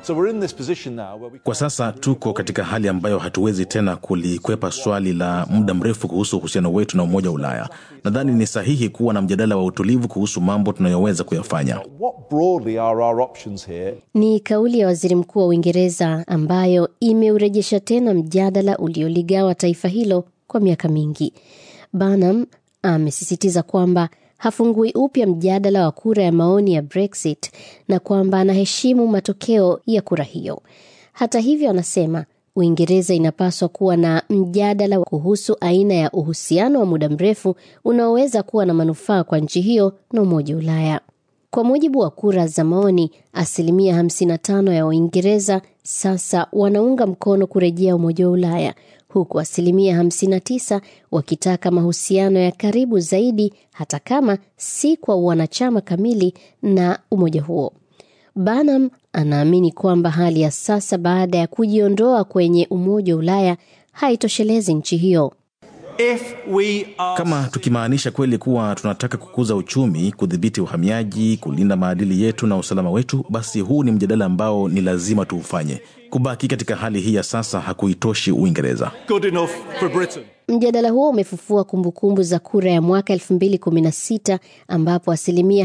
So we're in this position now where we Kwa sasa tuko katika hali ambayo hatuwezi tena kulikwepa swali la muda mrefu kuhusu uhusiano wetu na Umoja wa Ulaya. Nadhani ni sahihi kuwa na mjadala wa utulivu kuhusu mambo tunayoweza kuyafanya. what broadly are our options here Ni kauli ya waziri mkuu wa Uingereza ambayo imeurejesha tena mjadala ulioligawa taifa hilo kwa miaka mingi. Barnum amesisitiza kwamba hafungui upya mjadala wa kura ya maoni ya Brexit na kwamba anaheshimu matokeo ya kura hiyo. Hata hivyo, anasema Uingereza inapaswa kuwa na mjadala kuhusu aina ya uhusiano wa muda mrefu unaoweza kuwa na manufaa kwa nchi hiyo na Umoja wa Ulaya. Kwa mujibu wa kura za maoni, asilimia 55 ya Waingereza sasa wanaunga mkono kurejea Umoja wa Ulaya, huku asilimia 59 wakitaka mahusiano ya karibu zaidi, hata kama si kwa wanachama kamili na umoja huo. Barnum anaamini kwamba hali ya sasa baada ya kujiondoa kwenye Umoja wa Ulaya haitoshelezi nchi hiyo. If we are Kama tukimaanisha kweli kuwa tunataka kukuza uchumi, kudhibiti uhamiaji, kulinda maadili yetu na usalama wetu, basi huu ni mjadala ambao ni lazima tuufanye. Kubaki katika hali hii ya sasa hakuitoshi Uingereza. good enough for Britain Mjadala huo umefufua kumbukumbu za kura ya mwaka 2016 ambapo asilimia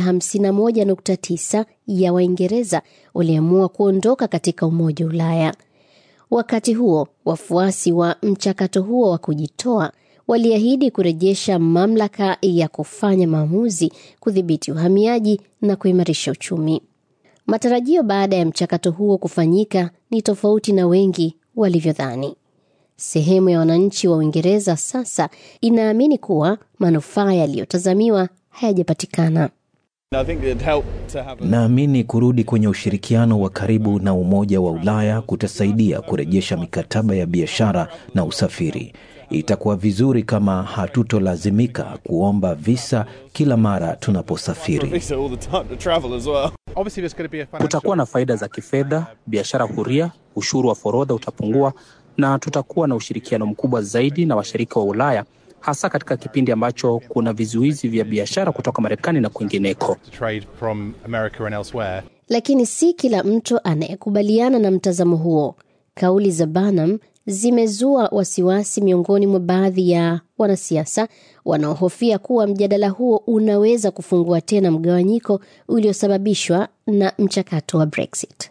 51.9 ya Waingereza waliamua kuondoka katika Umoja wa Ulaya. Wakati huo, wafuasi wa mchakato huo wa kujitoa waliahidi kurejesha mamlaka ya kufanya maamuzi, kudhibiti uhamiaji na kuimarisha uchumi. Matarajio baada ya mchakato huo kufanyika ni tofauti na wengi walivyodhani. Sehemu ya wananchi wa Uingereza sasa inaamini kuwa manufaa yaliyotazamiwa hayajapatikana. I think it'd help to have a Naamini kurudi kwenye ushirikiano wa karibu na Umoja wa Ulaya kutasaidia kurejesha mikataba ya biashara na usafiri. Itakuwa vizuri kama hatutolazimika kuomba visa kila mara tunaposafiri. visa all the time to travel as well Obviously, there's going to be a financial Kutakuwa na faida za kifedha, biashara huria, ushuru wa forodha utapungua, na tutakuwa na ushirikiano mkubwa zaidi na washirika wa Ulaya, hasa katika kipindi ambacho kuna vizuizi vya biashara kutoka Marekani na kwingineko. trade from America and elsewhere. Lakini si kila mtu anayekubaliana na mtazamo huo. Kauli za Barnum zimezua wasiwasi miongoni mwa baadhi ya wanasiasa wanaohofia kuwa mjadala huo unaweza kufungua tena mgawanyiko uliosababishwa na mchakato wa Brexit.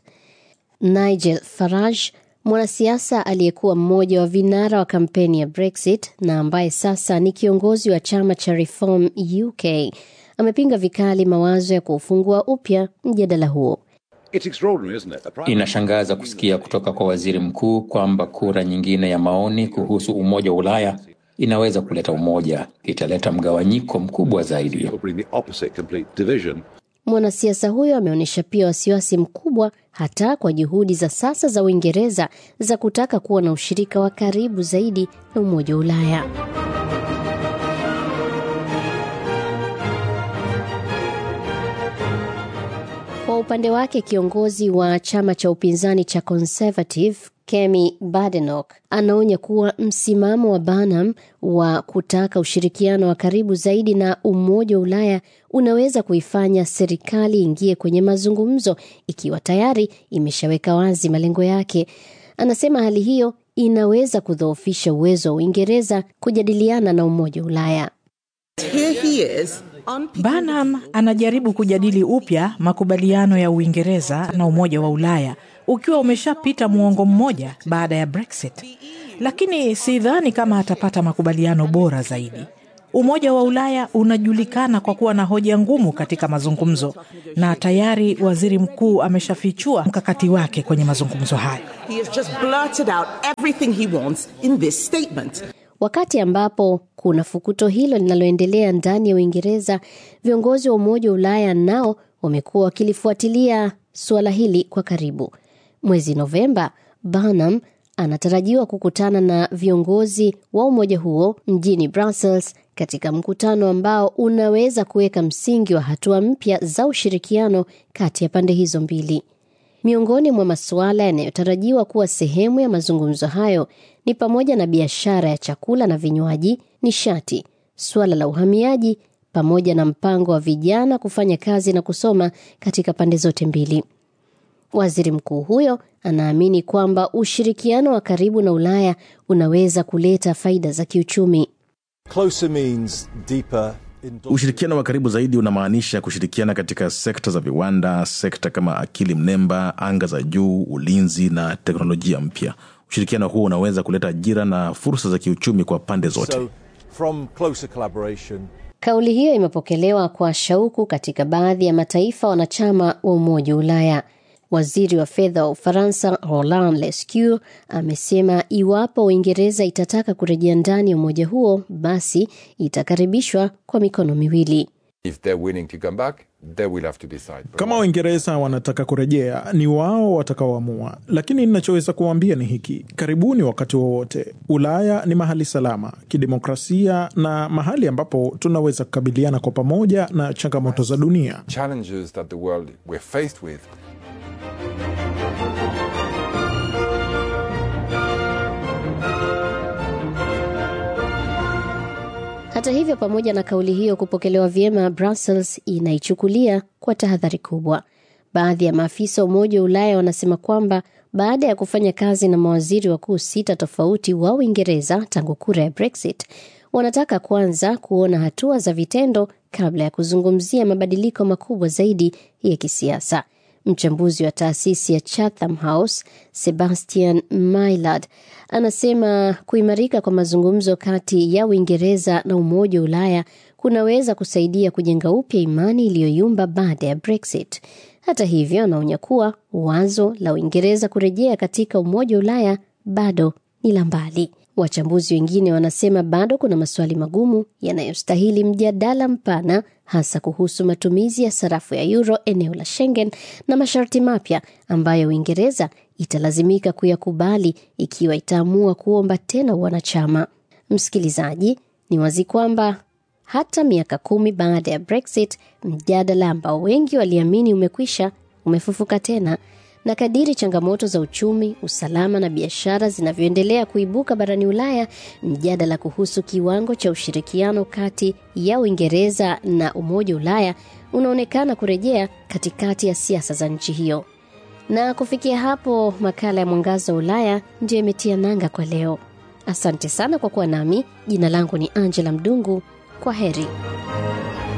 Nigel Farage, mwanasiasa aliyekuwa mmoja wa vinara wa kampeni ya Brexit na ambaye sasa ni kiongozi wa chama cha Reform UK, amepinga vikali mawazo ya kuufungua upya mjadala huo. Inashangaza kusikia kutoka kwa waziri mkuu kwamba kura nyingine ya maoni kuhusu umoja wa Ulaya inaweza kuleta umoja, italeta mgawanyiko mkubwa zaidi. Mwanasiasa huyo ameonyesha pia wasiwasi mkubwa hata kwa juhudi za sasa za Uingereza za kutaka kuwa na ushirika wa karibu zaidi na Umoja wa Ulaya. Kwa upande wake kiongozi wa chama cha upinzani cha Conservative Kemi Badenoch anaonya kuwa msimamo wa Barnum wa kutaka ushirikiano wa karibu zaidi na Umoja wa Ulaya unaweza kuifanya serikali ingie kwenye mazungumzo ikiwa tayari imeshaweka wazi malengo yake. Anasema hali hiyo inaweza kudhoofisha uwezo wa Uingereza kujadiliana na Umoja wa Ulaya. Barnum anajaribu kujadili upya makubaliano ya Uingereza na Umoja wa Ulaya ukiwa umeshapita muongo mmoja baada ya Brexit, lakini sidhani kama atapata makubaliano bora zaidi. Umoja wa Ulaya unajulikana kwa kuwa na hoja ngumu katika mazungumzo, na tayari waziri mkuu ameshafichua mkakati wake kwenye mazungumzo hayo. Wakati ambapo kuna fukuto hilo linaloendelea ndani ya Uingereza, viongozi wa Umoja wa Ulaya nao wamekuwa wakilifuatilia suala hili kwa karibu. Mwezi Novemba, Barnum anatarajiwa kukutana na viongozi wa umoja huo mjini Brussels katika mkutano ambao unaweza kuweka msingi wa hatua mpya za ushirikiano kati ya pande hizo mbili. Miongoni mwa masuala yanayotarajiwa kuwa sehemu ya mazungumzo hayo ni pamoja na biashara ya chakula na vinywaji, nishati, suala la uhamiaji, pamoja na mpango wa vijana kufanya kazi na kusoma katika pande zote mbili. Waziri mkuu huyo anaamini kwamba ushirikiano wa karibu na Ulaya unaweza kuleta faida za kiuchumi. Closer means deeper. Ushirikiano wa karibu zaidi unamaanisha kushirikiana katika sekta za viwanda, sekta kama akili mnemba, anga za juu, ulinzi na teknolojia mpya. Ushirikiano huo unaweza kuleta ajira na fursa za kiuchumi kwa pande zote. So, from closer collaboration, Kauli hiyo imepokelewa kwa shauku katika baadhi ya mataifa wanachama wa Umoja wa Ulaya. Waziri wa fedha wa Ufaransa Roland Lescure amesema iwapo Uingereza itataka kurejea ndani ya umoja huo, basi itakaribishwa kwa mikono miwili. If they're willing to come back, they will have to decide. Kama Waingereza wanataka kurejea, ni wao watakaoamua, lakini ninachoweza kuwaambia ni hiki: karibuni wakati wowote. Ulaya ni mahali salama kidemokrasia na mahali ambapo tunaweza kukabiliana kwa pamoja na changamoto za dunia. Challenges that the world we're faced with. Hata hivyo, pamoja na kauli hiyo kupokelewa vyema, Brussels inaichukulia kwa tahadhari kubwa. Baadhi ya maafisa wa Umoja wa Ulaya wanasema kwamba baada ya kufanya kazi na mawaziri wakuu sita tofauti wa Uingereza tangu kura ya Brexit, wanataka kwanza kuona hatua za vitendo kabla ya kuzungumzia mabadiliko makubwa zaidi ya kisiasa. Mchambuzi wa taasisi ya Chatham House Sebastian Maillard anasema kuimarika kwa mazungumzo kati ya Uingereza na Umoja wa Ulaya kunaweza kusaidia kujenga upya imani iliyoyumba baada ya Brexit. Hata hivyo, anaonya kuwa wazo la Uingereza kurejea katika Umoja wa Ulaya bado ni la mbali. Wachambuzi wengine wanasema bado kuna maswali magumu yanayostahili mjadala mpana, hasa kuhusu matumizi ya sarafu ya euro eneo la Schengen na masharti mapya ambayo Uingereza italazimika kuyakubali ikiwa itaamua kuomba tena wanachama. Msikilizaji, ni wazi kwamba hata miaka kumi baada ya Brexit, mjadala ambao wengi waliamini umekwisha umefufuka tena na kadiri changamoto za uchumi, usalama na biashara zinavyoendelea kuibuka barani Ulaya, mjadala kuhusu kiwango cha ushirikiano kati ya Uingereza na Umoja wa Ulaya unaonekana kurejea katikati ya siasa za nchi hiyo. Na kufikia hapo, makala ya Mwangaza wa Ulaya ndiyo imetia nanga kwa leo. Asante sana kwa kuwa nami. Jina langu ni Angela Mdungu. Kwa heri.